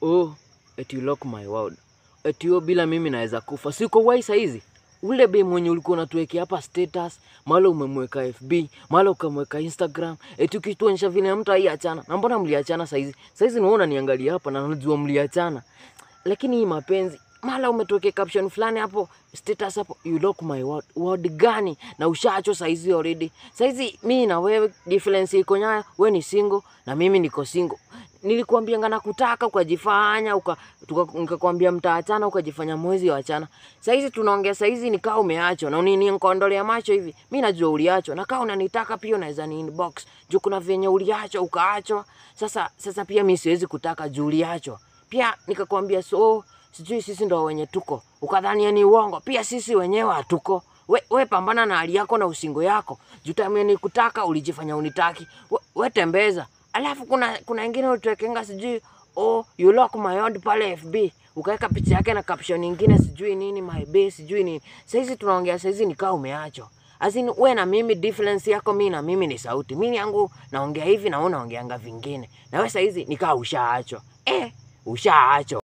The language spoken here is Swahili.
oh, eti you lock my world. Eti yo bila mimi naweza kufa. Siko wai saizi. Ule be mwenye ulikuwa unatuwekea hapa status, mara umemweka FB, mara ukamweka Instagram, eti ukituonyesha vile mtu aiachana. Na mbona mliachana saizi? Saizi naona niangalia hapa na najua mliachana. Lakini hii mapenzi, mara umetuwekea caption fulani hapo, status hapo, you lock my world. World gani? Na ushaachwa saizi already. Saizi mimi na wewe difference iko nyayo, wewe ni single na mimi niko single nilikuambia ngana kutaka ukajifanya uka, tuka- nikakwambia mtaachana ukajifanya mwezi wachana. Saizi tunaongea saizi nikaa umeachwa na unini nikaondolea macho hivi. Mi najua uliachwa na kaa unanitaka pia unaweza ni inbox juu kuna venye uliachwa ukaachwa. Sasa sasa pia mi siwezi kutaka juu uliachwa. Pia nikakwambia so sijui sisi ndo wenye tuko, ukadhania ni uongo. Pia sisi wenyewe hatuko. We, we pambana na hali yako na usingo yako. Juu time nikutaka ulijifanya unitaki. We, we tembeza. Alafu kuna kuna ingine ulituwekenga sijui oh you lock my odd pale FB ukaweka picha yake na caption nyingine sijui nini my bae sijui nini. Saizi tunaongea saizi nikaa umeachwa. Azin we na mimi difference yako mimi na mimi ni sauti. Mimi yangu naongea hivi na wewe unaongeanga vingine. Na wewe saizi nikaa ushaachwa. Eh, ushaachwa.